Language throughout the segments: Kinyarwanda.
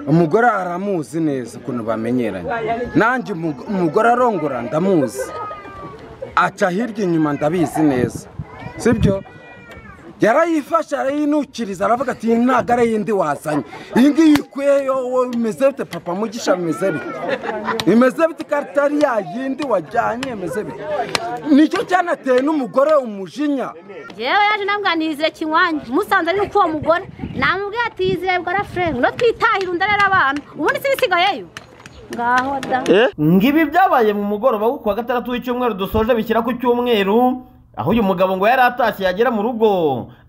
umugore aramuzi neza ukuntu bamenyeranye nanjye umugore arongora ndamuzi aca hirya inyuma ndabizi neza sibyo yarayifashe arayinukiriza aravuga ati iyi ntabwo ari iyindi wazanye iyi ngiyi ukuyeyo wowe imeze bite papa mugisha bimeze bite imeze bite ko atari ya yindi wajyanye imeze bite nicyo cyanateye n'umugore umujinya yewe yaje nambwa nizire kinywanyi musanze ari uko uwo mugore namubwiye ati yizire bwora furere no twitahira undi arera abana ubundi se bisigayeyo ngaho da ngibi byabaye mu mugoroba wo kuwa gatandatu w'icyumweru dusoje bishyira ku cyumweru aho uyu mugabo ngo yari atashye yagera mu rugo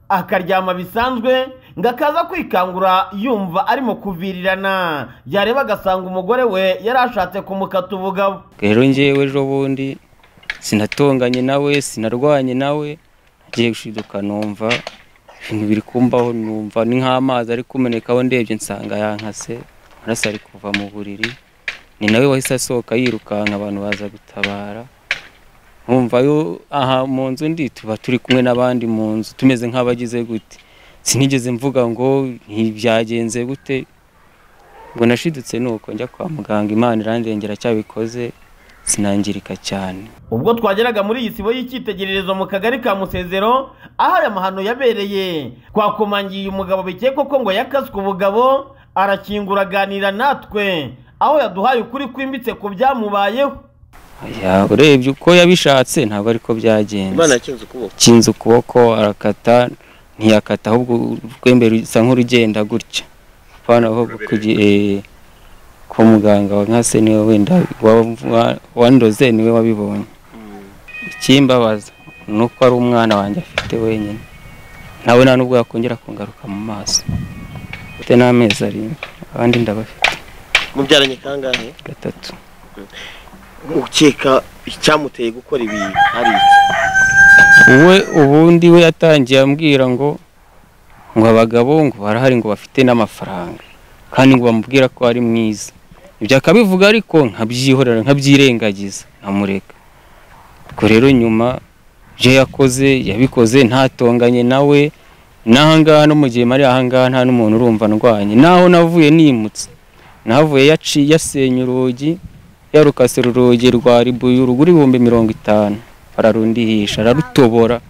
akaryama bisanzwe ngo akaza kwikangura yumva arimo kuvirirana yareba agasanga umugore we yari ashatse kumukata ubugabo rero ngewe ejo bundi sinatonganye nawe sinarwanye nawe ngiye gushiduka numva ibintu biri kumbaho numva ni nk'amazi ari kumenekaho ndebye nsanga yankase amaraso ari kuva mu buriri ni nawe wahise asohoka yirukanka abantu baza gutabara nkumva yo aha mu nzu ndi tuba turi kumwe n'abandi mu nzu tumeze nk'abagize gute sinigeze mvuga ngo ntibyagenze gute ngo nashidutse ni uko njya kwa muganga imana irandengera cyabikoze sinangirika cyane ubwo twageraga muri iyi sibo y'icyitegererezo mu kagari ka musezero aho aya mahano yabereye twakomangiye umugabo bikekwa ko ngo yakaswe ubugabo arakingura aganira natwe aho yaduhaye ukuri kwimbitse ku byamubayeho Oya, urebye uko yabishatse ntabwo ariko byagenze imana akinze ukuboko kinze ukuboko arakata ntiyakata ahubwo urwembe rusa nk'urugenda gutya apana ahubwo kugi- eh, ko muganga wa nkase niwe wenda wa- wa- wandoze niwe wabibonye ikimbabaza ni uko ari umwana wanjye afite wenyine nawe nta nubwo yakongera kungaruka mu maso mfite n'amezi arindwi abandi ndabafite mubyaranye kangahe gatatu ukeka icyamuteye gukora ibi ari iki we ubundi we yatangiye ambwira ngo ngo abagabo ngo barahari ngo bafite n'amafaranga kandi ngo bamubwira ko ari mwiza ibyo akabivuga ariko nkabyihorera nkabyirengagiza nkamureka ubwo rero nyuma ibyo yakoze yabikoze ntatonganye nawe n'ahangaha no mu gihe mari ahangaha nta n'umuntu urumva ndwanye naho navuye nimutse navuye yaciye yasenye urugi yarukase urugi rwa ribuyu uruguri ibihumbi mirongo itanu bararundihisha ararutobora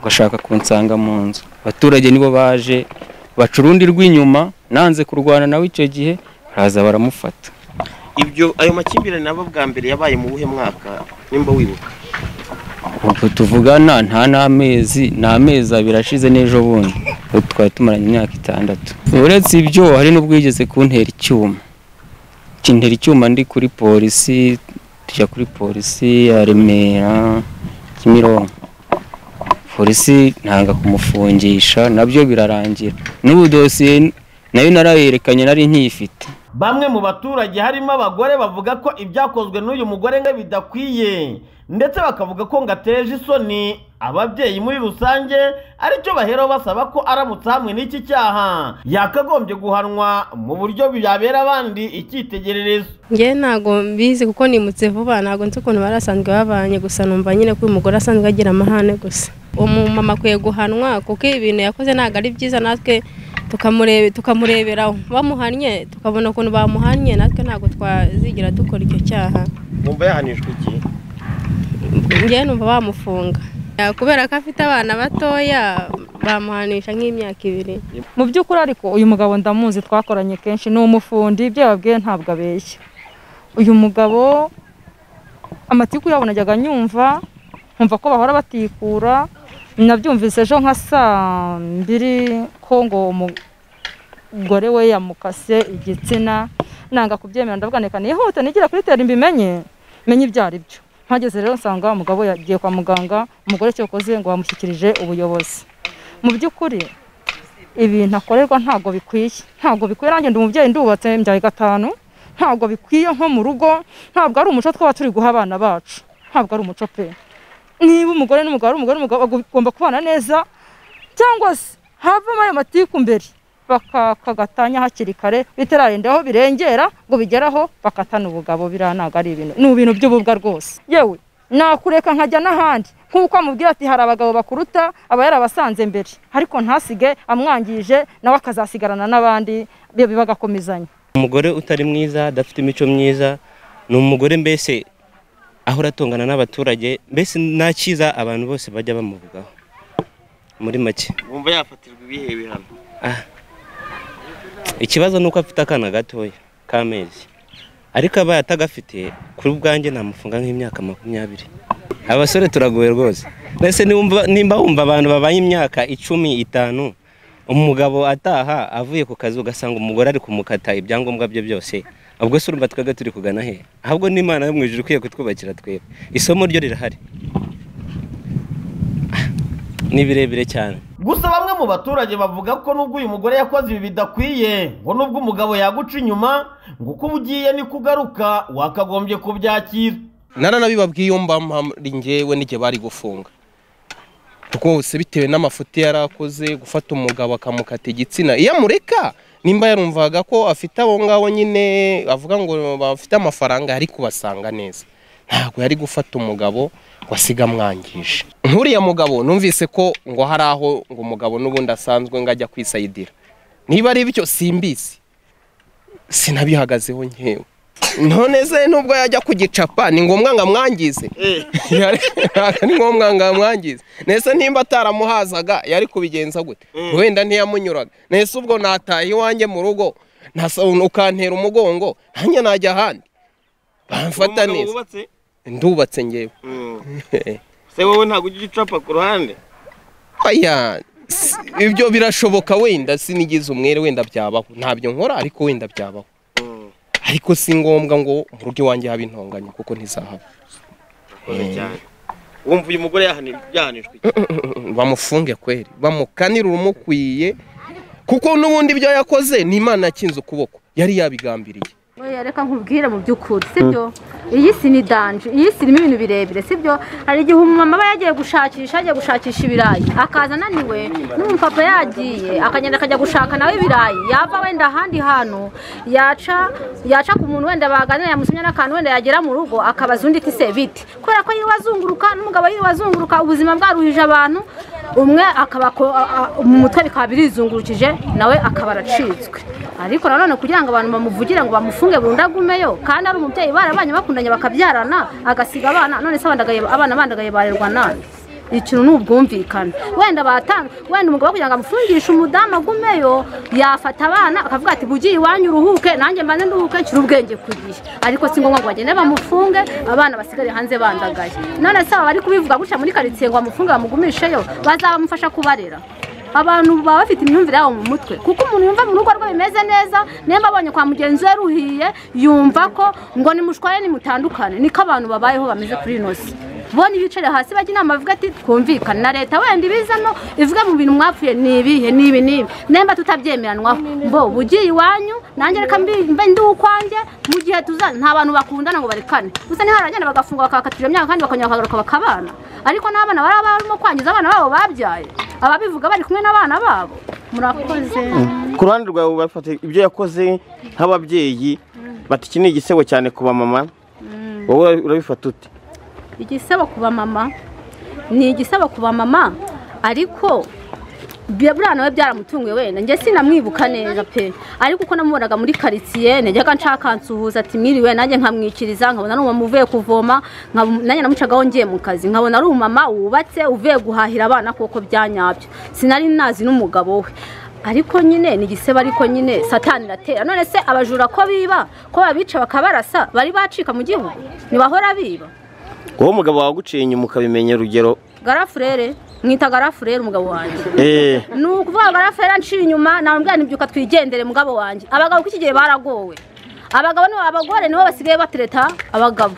agashaka kunsanga mu nzu abaturage nibo baje baca urundi rw'inyuma nanze kurwana nawe icyo gihe baraza baramufata ibyo ayo makimbirane aba bwa mbere yabaye mu buhe mwaka nimba wibuka ubwo tuvugana nta n'amezi ni amezi abiri ashize n'ejo bundi ubu twari tumaranye imyaka itandatu uretse ibyo hari n'ubwo yigeze kuntera icyuma kintera icyuma ndi kuri polisi tujya kuri polisi ya remera kimironko polisi ntanga kumufungisha nabyo birarangira n'ubu dosiye nayo narayerekanye nari nkiyifite bamwe mu baturage harimo abagore bavuga ko ibyakozwe n'uyu mugore ngo bidakwiye ndetse bakavuga ko ngo ateje isoni ababyeyi muri rusange aricyo baheraho basaba ko aramutse hamwe n'iki cyaha yakagombye guhanwa mu buryo byabera abandi icyitegererezo ngewe ntabwo mbizi kuko nimutse vuba ntabwo nzi ukuntu bari asanzwe babanye gusa numva nyine ko uyu mugore asanzwe agira amahane gusa umumama akwiye guhanwa kuko ibi bintu yakoze ntabwo ari byiza natwe tukamurebe- tukamureberaho bamuhannye tukabona ukuntu bamuhannye natwe ntabwo twazigira dukora icyo cyaha wumva yahanijwe iki ngewe numva bamufunga kubera ko afite abana batoya bamuhanisha nk'imyaka ibiri mu by'ukuri ariko uyu mugabo ndamuzi twakoranye kenshi ni umufundi ibyo yababwiye ntabwo abeshya uyu mugabo amatiku yabo najyaga nyumva nkumva ko bahora batikura nabyumvise ejo nka saa mbiri ko ngo umugore we yamukase igitsina nanga kubyemera ndavuga reka nihute nigira kuri tera mbimenye menye ibyo ari byo mpageze rero nsanga umugabo yagiye kwa muganga umugore icyo yakoze ngo bamushyikirije ubuyobozi mu by'ukuri ibintu akorerwa ntabwo bikwiye ntabwo bikwiye nanjye ndi umubyeyi ndubatse mbyaye gatanu ntabwo bikwiye nko mu rugo ntabwo ari umuco twaba turi guha abana bacu ntabwo ari umuco pe niba umugore n'umugabo ari umugore n'umugabo bagomba kubana neza cyangwa se havamo ayo matiku mbere bakakagatanya hakiri kare bitararenda aho birengera ngo bigeraho bakatana ubugabo biriya ntabwo ari ibintu ni ibintu by'ububwa rwose yewe nakureka nkajya n'ahandi nk'uko amubwira ati hari abagabo bakuruta aba yarabasanze mbere ariko ntasige amwangije nawe akazasigarana n'abandi bagakomezanya umugore utari mwiza adafite imico myiza ni umugore mbese ahora atongana n'abaturage mbese nta cyiza abantu bose bajya bamuvugaho muri make bumva yafatirwa ibihe bihano Ah. ikibazo ni uko afite akana gatoya k'amezi ariko abaye atagafite kuri ubwanjye namufunga nk'imyaka makumyabiri abasore turagoye rwose mbese niwumva- nimba wumva abantu babaye imyaka icumi itanu umugabo ataha avuye ku kazi ugasanga umugore ari kumukata ibyangombwa bye byose ubwo se urumva twebwe turi kugana he ahubwo n'imana yo mu ijuru ikwiye kutwubakira twebwe isomo ryo rirahari Ah, ni birebire cyane gusa bamwe mu baturage bavuga ko nubwo uyu mugore yakoze ibi bidakwiye ngo nubwo umugabo yaguca inyuma ngo uko uba ugiye niko ugaruka wakagombye kubyakira naranabibabwiye iyo mba mpari njyewe n'igihe bari gufunga rwose bitewe n'amafuti yari akoze gufata umugabo akamukata igitsina iyo amureka nimba yarumvaga ko afite abo ngabo nyine avuga ngo bafite amafaranga yari kubasanga neza ntabwo yari gufata umugabo ngo asige amwangije nk'uriya mugabo numvise ko ngo hari aho ngo umugabo n'ubundi asanzwe ngo ajya kwisayidira niba ari bityo simbizi sinabihagazeho nkewe none se nubwo yajya kugicapa ni ngombwa ngo amwangize Yari- ni ngombwa ngo amwangize nese nimba ataramuhazaga yari kubigenza gute wenda ntiyamunyuraga nese ubwo nataye iwanjye mu rugo nasa- ukantera umugongo nanjye najya ahandi bamfata Umugabo neza wubatse ndubatse ngewe Mm. se wowe ntabwo ujya ucapa ku ruhande oya si- ibyo birashoboka wenda sinigize umwere wenda byabaho ntabyo nkora ariko wenda byabaho Mm. ariko si ngombwa ngo mu rugo iwanjye habe intonganya kuko ntizahaba Bikomeye cyane wumva uyu mugore yahani- yahanishwe iki? bamufunge kweri bamukanire urumukwiye kuko n'ubundi ibyo yakoze ni imana yakinze ukuboko yari yabigambiriye Oya, reka nkubwire mu by'ukuri sibyo iyi si ni danje iyi si irimo ibintu birebire sibyo hari igihe umumama aba yagiye gushakisha yagiye gushakisha ibirayi akaza ananiwe n'umupapa yagiye akagenda akajya gushaka nawe ibirayi yava wenda ahandi hantu yaca yaca ku muntu wenda baganira yamusomye n'akantu wenda yagera mu rugo akabaza undi ati se bite kubera ko yiwe azunguruka n'umugabo yiwe azunguruka ubuzima bwaruhije abantu umwe akaba ko- a- a- mu mutwe bikaba birizungurukije nawe akaba aracitswe ariko nanone kugira ngo abantu bamuvugire ngo bamufunge burundu agumeyo kandi ari umubyeyi barabanye bakundanye bakabyarana agasiga abana none se abandagaye abana bandagaye barerwa nande ikintu ni ubwumvikane wenda batanga wenda umugabo kugira ngo amufungishe umudamu agumeyo yafata abana akavuga ati bugiye iwanyu uruhuke nanjye mbanze nduhuke nshyire ubwenge ku gihe ariko si ngombwa ngo bagende bamufunge abana basigare hanze bandagaye none se aba bari kubivuga gutya muri karitsiye ngo bamufunge bamugumisheyo bazabamufasha kubarera abantu baba bafite imyumvire yabo mu mutwe kuko umuntu yumva mu rugo rwe bimeze neza nimba abonye kwa mugenzi we ruhiye yumva ko ngo nimushware nimutandukane niko abantu babayeho bameze kuri ino si bo ntibicare hasi bajya inama bavuga ati twumvikane na leta wenda ibizano ivuge mu bintu mwapfuye ni ibihe ni ibi n'ibi nimba tutabyemeranwaho bo bugiye iwanyu nanjye reka mbi- mbe ndi ukwanjye mu gihe tuzana nta bantu bakundana ngo barekane gusa ntiharagenda bagafungwa bakakatira imyaka kandi bakongera bakagaruka bakabana ariko n'abana baba barimo kwangiza abana babo babyaye ababivuga bari kumwe n'abana babo murakoze ku ruhande rwawe bafata ibyo yakoze nk'ababyeyi bati iki ni igisebo cyane ku bamama wowe urabifata ute igisebo ku bamama ni igisebo ku bamama ariko bya- buriya nawe byaramutunguye wenda njye sinamwibuka neza pe ariko uko namubonaga muri karitsiye najyaga nshaka nsuhuza ati mwiriwe nanjye nkamwikiriza nkabona ari umumama uvuye kuvoma nkabona- nanjye namucagaho ngiye mu kazi nkabona ari umumama wubatse uvuye guhahira abana kuko byanyabyo sinari nazi n'umugabo we ariko nyine ni igisebo ariko nyine satani iratera none se abajura ko biba ko babica bakabarasa bari bacika mu gihugu ntibahora biba wowe umugabo waguciye inyuma ukabimenya urugero garafurere mwita garafurere umugabo wanjye eee ni ukuvuga garafurere anciye inyuma nabambwira ntibyuka twigendere mugabo wanjye abagabo k'iki gihe baragowe abagabo nibo abagore nibo basigaye batereta abagabo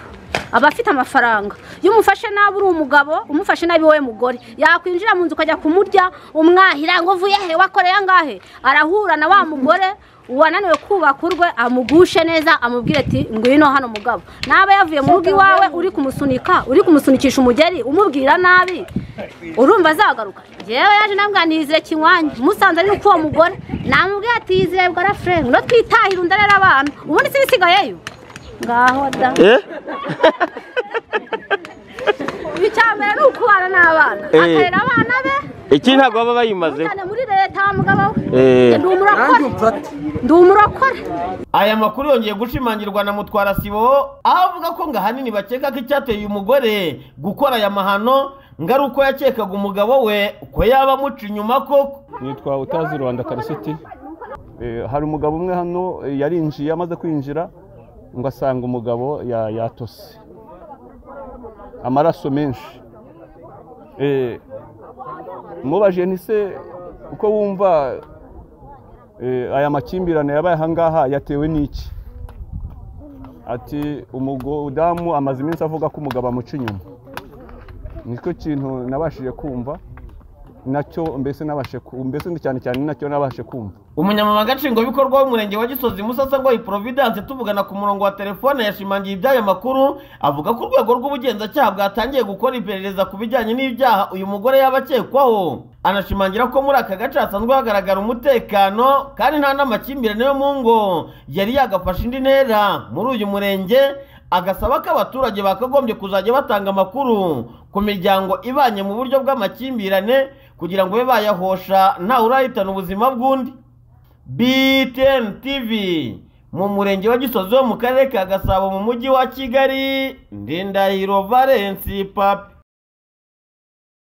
abafite amafaranga iyo umufashe nabi uri umugabo umufashe nabi wowe mugore yakwinjira mu nzu ukajya kumurya umwahira ngo uvuye he wakoreye angahe arahura na wa mugore wananiwe kubaka urwe amugushe neza amubwire ati ngwino hano mugabo naba yavuye mu rugo iwawe uri kumusunika uri kumusunikisha umugeri umubwira nabi urumva azagaruka yewe yaje nambwira ntiyizire kinywanyi musanze ari uko uwo mugore namubwira ati yizire bwara furenge no twitahira undi arera abantu ubundi se bisigayeyo ngaho da icya mbere ni ukubana n'abana akarera abana be iki ntabwo baba bayimazeho cyane muri leta mugabo Eh. ndi umurakora ndi umurakora Aya makuru yongeye gushimangirwa na Mutwara Sibo aho avuga ko ngo ahanini bakeka ko icyateye uyu mugore gukora aya mahano ngo ari uko yakekaga umugabo we ko yaba amuca inyuma koko nitwa utazi rwanda karasiti Eh, hari umugabo umwe hano eh, yarinjiye amaze kwinjira ngo asanga umugabo ya- yatose amaraso menshi Eh, mubajije ni se uko wumva eh, aya makimbirane yabaye ahangaha yatewe n'iki ati umudamu amaze iminsi avuga ko umugabo amuca inyuma nicyo kintu nabashije kumva nacyo mbese nabashe ku- mbese cyane cyane nacyo nabashe kumva umunyamabanga nshingwabikorwa w'umurenge wa gisozi musasa ngo providence tuvugana ku murongo wa telefone yashimangiye iby'aya makuru avuga ko urwego rw'ubugenzacyaha bwatangiye gukora iperereza ku bijyanye n'ibyaha uyu mugore yaba akekwaho anashimangira ko muri aka gace hasanzwe hagaragara umutekano kandi nta n'amakimbirane yo mu ngo yari yagafashe indi ntera muri uyu murenge agasaba ko abaturage bakagombye kuzajya batanga amakuru ku miryango ibanye mu buryo bw'amakimbirane kugira ngo babe bayahosha ntawe urahitana ubuzima bw'undi BTN TV mu murenge wa Gisozi wo mu karere ka Gasabo mu mujyi wa Kigali Ndindahiro Valence Papi